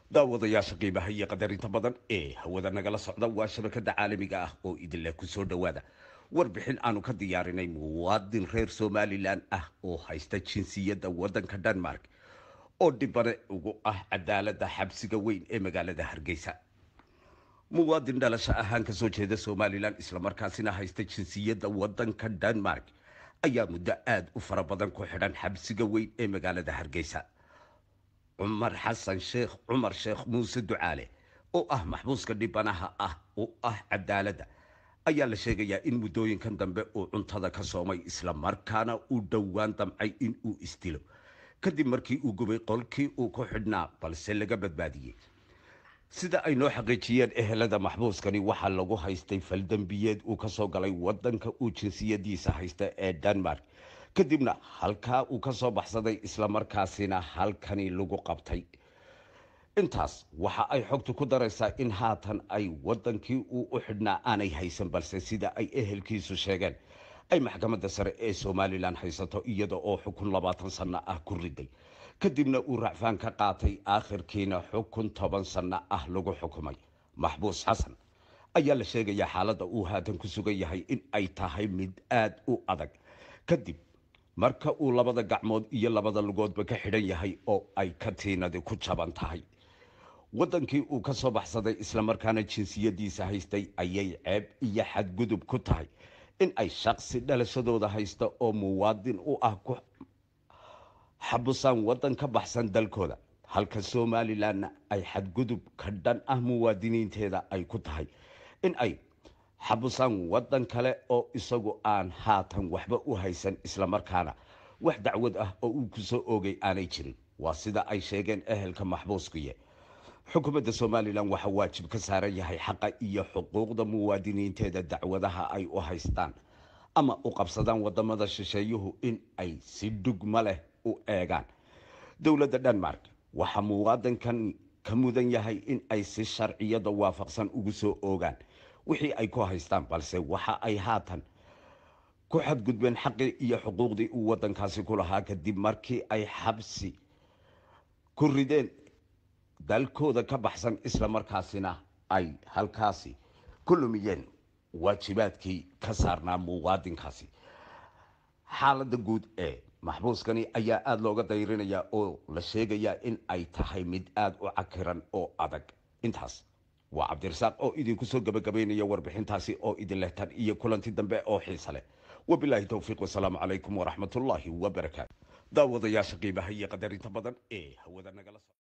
daawadayaasha qiimaha iyo qadarinta badan ee hawada nagala socda waa shabakada caalamiga ah oo idinleh kusoo dhowaada warbixin aanu ka diyaarinay muwaadin reer somalilan ah oo haysta jinsiyadda wadanka denmark oo dhibane ugu ah cadaalada xabsiga weyn ee magaalada hargeysa muwaadin dhalasho ahaan kasoo jeeda somalilan islamarkaasina haysta jinsiyadda wadanka denmark ayaa muddo aada u fara badan ku xidhan xabsiga weyn ee magaalada hargeysa cumar xasan sheekh cumar sheekh muuse ducaale oo ah maxbuuska dhibanaha ah oo ah cadaaladda ayaa la sheegayaa in muddooyinkan dambe uu cuntada ka soomay islamarkaana uu dhowaan damcay in uu isdilo kadib markii uu gubay qolkii uu ku xidhnaa balse laga badbaadiyey sida ay noo xaqiijiyeen ehelada maxbuuskani waxaa lagu haystay faldembiyeed uu kasoo galay wadanka uu jinsiyadiisa haysta ee denmark kadibna halkaa uu ka soo baxsaday islamarkaasina halkani lagu qabtay intaas waxa ay xogtu ku daraysaa in haatan ay wadankii uu u xidhnaa aanay haysan balse sida ay ehelkiisu sheegeen ay maxkamadda sare ee somalilan haysato iyada oo xukun labaatan sanno ah ku riday kadibna uu racfaan ka qaatay aakhirkiina xukun toban sanno ah lagu xukumay maxbuus xasan ayaa la sheegayaa xaaladda uu haatan ku sugan yahay in ay tahay mid aada u adag kadib marka uu labada gacmood iyo labada lugoodba ka xidhan yahay oo ay katiinadi ku jaban tahay wadankii uu ka soo baxsaday islamarkaana jinsiyadiisa haystay ayay ceeb iyo xadgudub ku tahay in ay shaqsi dhalashadooda haysta oo muwaadin u ah ku xabusaan wadan ka baxsan dalkooda halka somalilanna ay xadgudub ka dhan ah muwaadiniinteeda ay ku tahay in ay xabusaan wadan kale oo isagu aan haatan waxba u haysan islamarkaana wax dacwad ah oo uu kusoo oogay aanay jirin waa sida ay sheegeen ehelka maxbuuskiye xukuumadda somalilan waxaa waajib ka saaran yahay xaqa iyo xuquuqda muwaadiniinteeda dacwadaha ay u haystaan ama u qabsadaan wadamada shisheeyuhu in ay si dhugma leh u eegaan dowladda denmark waxaa muwaadinkan ka mudan yahay in ay si sharciyada waafaqsan ugu soo oogaan wixii ay ku haystaan balse waxa ay haatan ku xadgudbeen xaqii iyo xuquuqdii uu wadankaasi ku lahaa kadib markii ay xabsi ku rideen dalkooda ka baxsan islamarkaasina ay halkaasi ku lumiyeen waajibaadkii ka saarnaa muwaadinkaasi xaaladda guud ee maxbuuskani ayaa aada looga dayrinayaa oo la sheegayaa in ay tahay mid aada u cakiran oo adag intaas waa cabdirasaaq oo idinku soo gabagabaynaya warbixintaasi oo idin leh tan iyo kulanti dambe oo xiisa leh wabilaahi towfiiq wasalaamu calaykum waraxmatullaahi wabarakaatu daawadayaasha qiimaha iyo qadarinta badan ee hawada nagala so